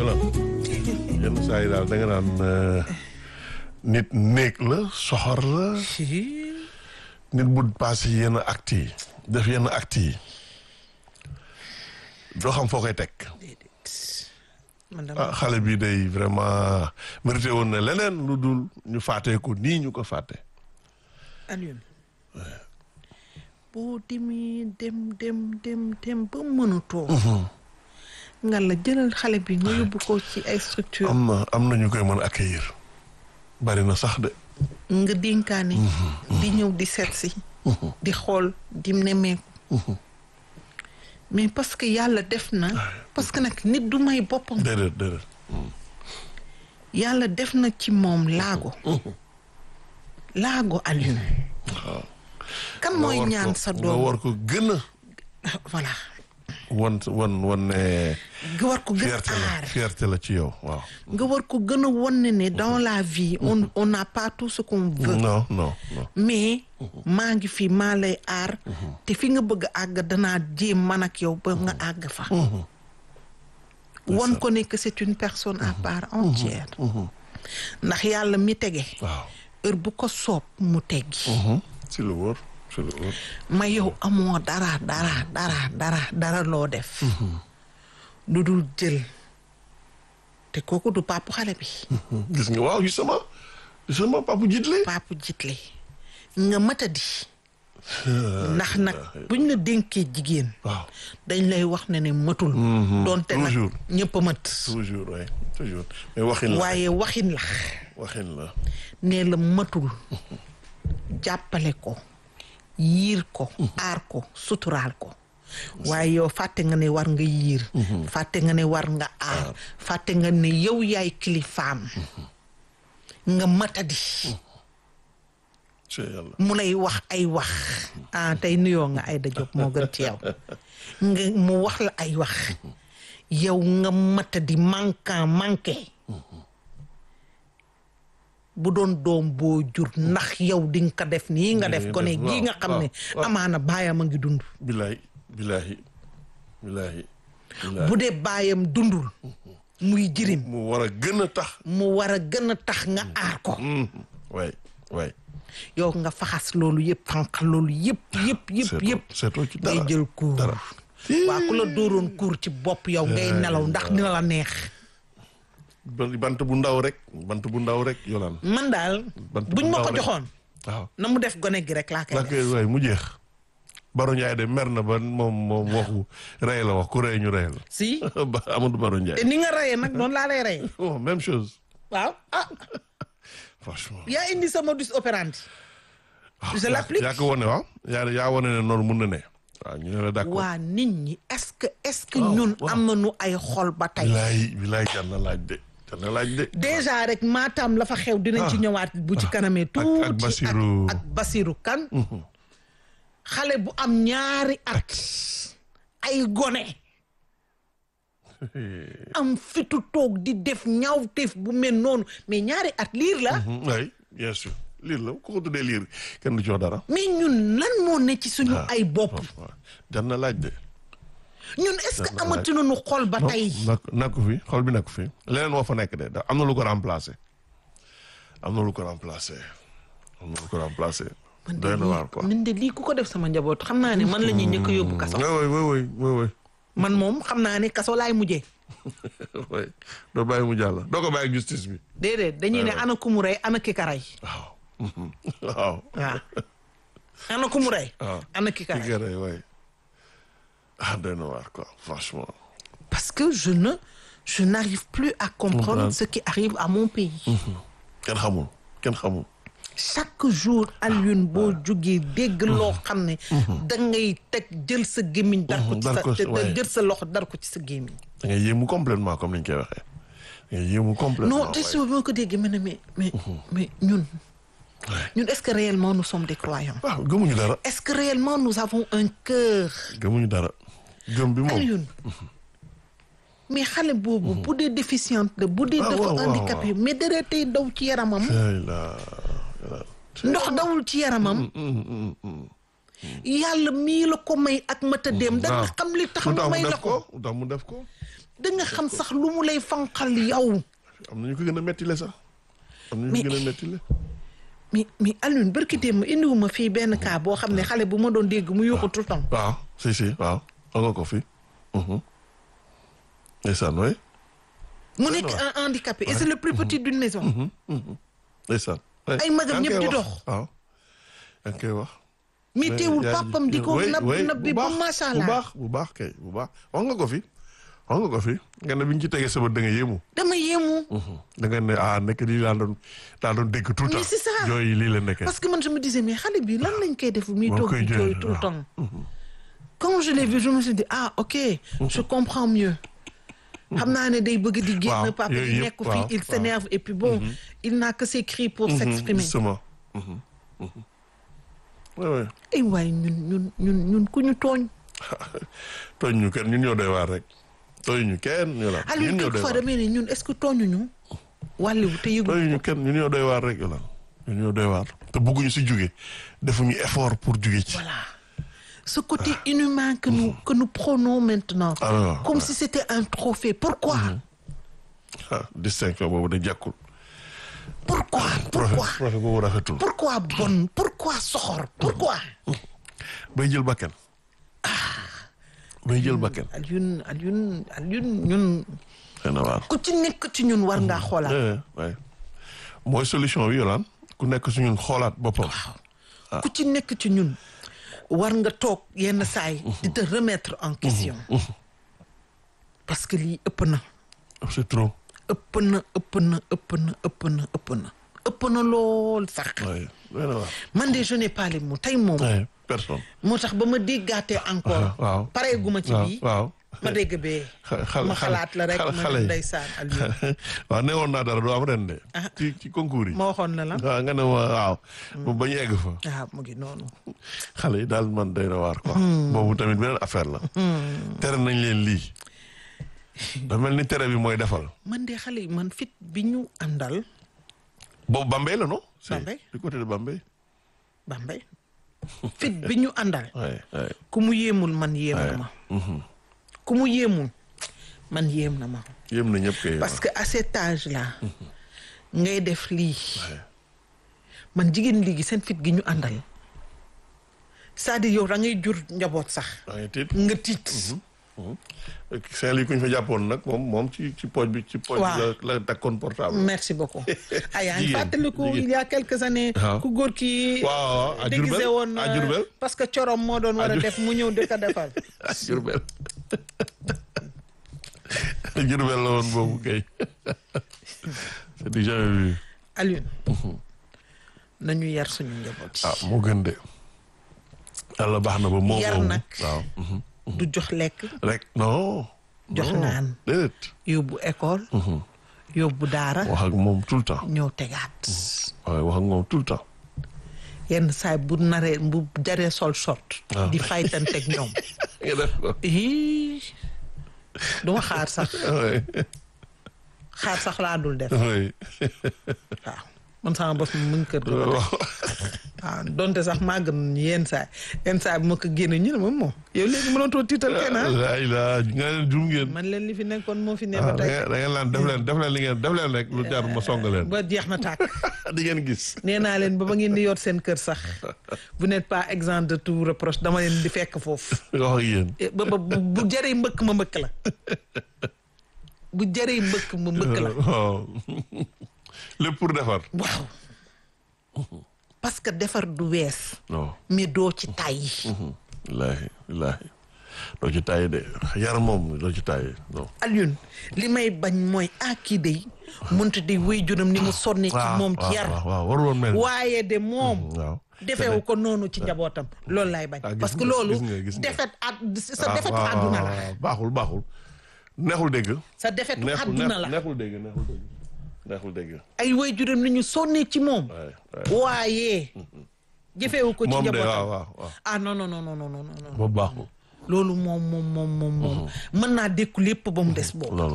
yolaan yenn saa yi daal da nga naan nit néeg la soxor la nit bu passé yenn actes yi def yenn actes yi doo xam foo koy teg man dama ah xale bi day vraiment mérité woon na leneen lu dul ñu fàttee ko nii ñu ko fàtte Alioune boo demee dem dem dem dem ba mënatoo nga la jëlal xale bi nga yóbbu ko ci ay structure am na am na ñu koy mën accueillir bari na sax de nga dénkaane di ñëw di seet si di xool di nemmeeku mais parce que yàlla def na parce que nag nit du may boppam déedéet déedéet yàlla def na ci moom laago laago Alioune kan mooy nga war ñaan ko- sa nga doom war ko gën a voilà wan wan wan ne nga war ko gën a fierté la aar fierté la ci yow waaw nga war ko gën a won ne ne dans la vie on on n'a pas tout ce qu'on veut non non non mais maa ngi fi maa lay aar te fi nga bëgg a àgg danaa jéem man ak yow ba nga àgg fa won ko ne que c'est une personne à part entière ndax yàlla mi tege waaw heure bu ko soob mu teggi si lu wóor si lu wóor ma yow amoo dara dara dara dara dara loo def lu dul jël te kooku du papu xale bi gis nga waaw justement justement papu jiitle papu jitle nga matadi ndax nag buñ la dénkee jigéen waaw dañ lay wax ne ne matul doonte nag toujours. ñëpp a mat toujours oui toujours mais waxin la waaye waxin la waxin la nee la matul jàppale ko yiir ko aar ko suturaal ko waaye yow fàtte nga ne war nga yiir fàtte nga ne war nga aar fàtte nga ne yow yaay kilifaam nga matadi ci yàlla mu lay wax ay wax ah tey nuyoo nga ay Diop moo gën ci yow nga mu wax la ay wax yow nga matadi manquant manqué bu doon doom boo jur ndax yow di nga ko def nii nga def Nii gone def, gii nga waaw, xam ne waaw, waaw. amaana baayam a ngi dund bilaay bilaay bilaay bilaay bu dee baayam dundul muy jirim mu war a gën a tax mu war a gën a tax nga aar ko waay waay yow nga faxas loolu yëpp fanq loolu yëpp yëpp yëpp seetoo yëpp seetoo ci ngay dara jël kuur dara waa ku la dóoroon kuur ci bopp yow ngay nelaw ndax dina la neex Ba- bant bu ndaw rek bant bu ndaw rek yolaan man daal Bant bu buñ ma ndaw ko rek. joxoon waaw na mu def gone gi rek laa koy ndax def waay mu jeex Baro Ndiaye de mer na ba moom moom waxu rey la wax ku rey ñu rey la si ba Amadou Baro te Ndiaye ni nga rayee nag noonu laa lay rayee oh même chose waaw ah franchement yaa indi sa modus operandi je yaa- l'applique yaa ko wone waaw yaa yaa wone ne noonu mun na ne waaw ñu ne la d'accord waa nit ñi est-ce que est-ce que Waaw, ñun waaw. am nañu ay xol ba tey bilaay bilaay jar na laaj de jar na laaj de déjà rek maatam la fa xew dinañ ci Ah. ñëwaat bu ci kanamee ak tuuti Bassirou. ak Basiru kan xale bu am ñaari at ay gone am fitu toog di def ñaawteef bu mel noonu mais ñaari at liir la oui bien sûr liir la ku ko tuddee liir kenn du jox dara mais ñun lan moo ne ci suñu ay bopp waaw jar na laaj de ñun est-ce que Dana laaj. amati nañu xol ba tey nak nakku fi xol bi nakku fi leneen moo fa nekk de da am na lu ko remplacé am na lu ko remplacé am na lu ko remplacé man de doy na waar quoi lii man de lii ku ko def sama njaboot xam naa ne man la ñuy njëkk a yóbbu kaso oui oui oui oui oui man moom xam naa ne kaso laay mujjee oui doo bàyyi mu jàll doo ko bàyyi justice bi déedéet dañuy ne ana ku mu rey ana ki ka rey waaw waaw waaw ana ku mu rey waaw ana ki ka ki rey gërë oui ah doy na waar quoi franchement parce que je ne je n'arrive plus à comprendre Comprendre. ce qui arrive à mon pays kenn xamul kenn xamul chaque jour Alioune boo jógee dégg loo xam ne da ngay teg jël sa gémmiñ dar ko ci dar sa ko ci- te- ouais. jël sa loxo dar ko ci sa gémmiñ da ngay yéemu complètement comme ni ñu koy waxee da ngay yéemu complètement non te ouais. si boo ko déggee ma ne mais mais mais ñun ñun est-ce que réellement nous sommes des croyants waaw gëmuñu dara est-ce que réellement nous avons un cœur gëmuñu dara gëm bi moom Alioune mais xale boobu bu dee déficiente la bu dee Ah, dafa waaw, waaw, handicapé mais dara tey daw ci yaramam ay la ndox dawul ci yaramam yàlla mii la ko may ak matadeem da nga waaw. xam li tax lu mu tax mu may la def ko ko lu tax mu def ko da nga xam sax lu mu lay fanqal yow am na ñu ko gën a mettile sax am na ñu Mais- ko gën a mettile mais mais Alioune barki démb indiwuma fii benn cas boo xam ne xale bu ma doon dégg mu yuuxu tout le temps waaw si si waaw xam nga ko fi ndeysaan way mu nekk un handicapé et c'est le plus petit d'une maison ndeysaan way. Ay magam yaa ngi ñëpp koy di wax. dox. waaw yaa ngi koy wax mais teewul yaa ngi- papam di ko way, nab way, nab bi bu ba baax, macha bu allah baax bu baax kay bu baax wax nga ko fi wax nga ko fi nga ne bi ñu ci tegee sama da nga yéemu dama yéemu da nga ne ah nekk lii laa doon laa doon dégg tout le Mais temps c'est ça. yooyu lii la nekkee parce que man je me disais mais xale bi lan lañ koy def muy Moo toog koy di jooy, jooy tout le waaw. temps quand je l'ai vu je me suis dit ah ok je comprends mieux xam naa ne day bëgg di génn Waaw, papa yooyu di yëpp, nekk fii waaw, il waaw. s'énerve et puis bon il n'a que ses cris pour s'exprimer justement Mhm, mhm. Ouais, ouais. ay waay ñun ñun ñun ñun ku ñu tooñ tooñ ñu kenn ñun ñoo doy waar rek tooñ ñu kenn ñu la Aliou ñun ñoo doy quelquefois waar damay ne ñun est-ce que tooñuñu wàlliwu te yëgu tooñ ñu kenn ñun ñoo doy waar rek ñu la ñun ñoo doy waar te bëgguñu si jóge defuñu effort pour jóge ci voilà ce côté inhumain que nous que nous prenons maintenant Ah, ouais, comme ouais. si c'était un trophée pourquoi ah distinction boobu de jàkkul pourquoi profet pourquoi profet boobu rafetul pourquoi bon pourquoi soxor pourquoi bay jël bakkan bay jël bakkan Alioune Alioune Alioune ñun xëy na waar ku ci nekk ci ñun war ngaa xoolaat Eh, ouais. mooy solution bi yolaan ku nekk su ñun xoolaat boppam ku ci nekk ci ñun war nga toog yenn saay di te remettre en question parce que lii ëpp na c'est trop ëpp na ëpp na ëpp na ëpp na ëpp na ëpp na lool sax ouais. xëy na waar man de je n'ai pas les mots tey moom Ouais, personne moo tax ba ma déggaatee encore waaw pareeguma ci waaw bii waaw ma dégg bee xale ma xalaat la rek ma xale ne yi ndeysaan Aliou waaw ne woon naa dara du am ren de ci ci concours yi ma waxoon na la waaw nga ne ma waaw ba ñu egg fa waaw mu ngi noonu xale yi daal man doy na waar quoi boobu tamit beneen affaire la tere nañ leen lii da mel ni tere bi mooy defal man de xale yi man fit bi ñu àndal boobu Bambey la non c'est Bambey. du côté de Bambey Bambey fit bi ñu àndal ouais ouais ku mu yéemul man yéem na Ouais. ma ku mu yéemul man yéem na ma yéem na ñëpp kay parce que à cet âge là ngay def lii man jigéen léegi seen fit gi ñu àndal c'est-à-dire yow da ngay jur njaboot sax da ngay tiit nga tiit Saint-Louis ku ñu fa jàppoon nag moom moom ci ci pooj bi ci pooj Waaw. bi la la takkoon portable merci beaucoup ah yaa ngi Jigéen, fàttaliku jigéen. il y a quelques années Waaw. ku góor ki waaw waaw à déguisé Diourbel woon à euh, Diourbel parce que corom moo doon war a Diou- def mu ñëw di ko defal à Diourbel Diourbel la woon boobu kay c'est du jamais vu Alioune nañu yar suñu njaboot yi ah moo gën de yàlla baax na ba moo Yar boobu nag. waaw mhm. du jox lekk rek non Jox non, naan. déedéet yóbbu école yóbbu daara wax ak moom tout le temps ñëw tegaat waaye wax ak moom tout le temps yenn saay bu naree bu jaree sol short Ah. di faytanteeg ñoom nga def ko ii duma xaar sax oui xaar sax laa dul def oui waaw man sama bos mu ngi kër ga ba tey. waaw donte sax màgg nañu yenn saay yenn saay bu ma ko génne ñu ne ma moom yow léegi mënatoo tiital kenn ah laa ilaa nga leen jum ngeen man leen li fi nekkoon moo fi ne ah ba da tey ngeen da ngeen laan def leen def leen li ngeen def leen rek lu jaar ma song leen ba jeex na tàkk di ngeen gis nee naa leen ba ba ngeen di yor seen kër sax vous n'êtes pas exempt de tout reproche dama leen di fekk foofu wax ak yéen Eh, ba ba bu bu jëree mbëkk ma mbëkk la bu jëree mbëkk ma mbëkk la waaw lépp pour defar waaw parce que defar du wees non mais doo ci tàyyi wallaahi wallaahi doo ci tàyyi de yar moom doo ci tàyyi non Alioune li may bañ mooy ah kii day mënta di wéy juram ni mu sonne ci moom ci yar waaw waaw waru woon mel ni waaye de moom waaw defewu ko noonu ci njabootam loolu lay bañ Ah, gis parce que nga, loolu gis nga, gis nga. defet ad sa Ah, defetu waaw, àdduna waaw, la waaw, baaxul baaxul neexul dégg sa defetu neexul àdduna la neexul dégg neexul dégg neexul dégg ay wéy juram ni ñu sonne ci moom waay waay waaye jëfewu ko ci moom de njabootam waaw waaw waaw ah non non non non non non non boobu baaxul loolu moom moom moom moom moom mën naa dékku lépp ba mu des boobu non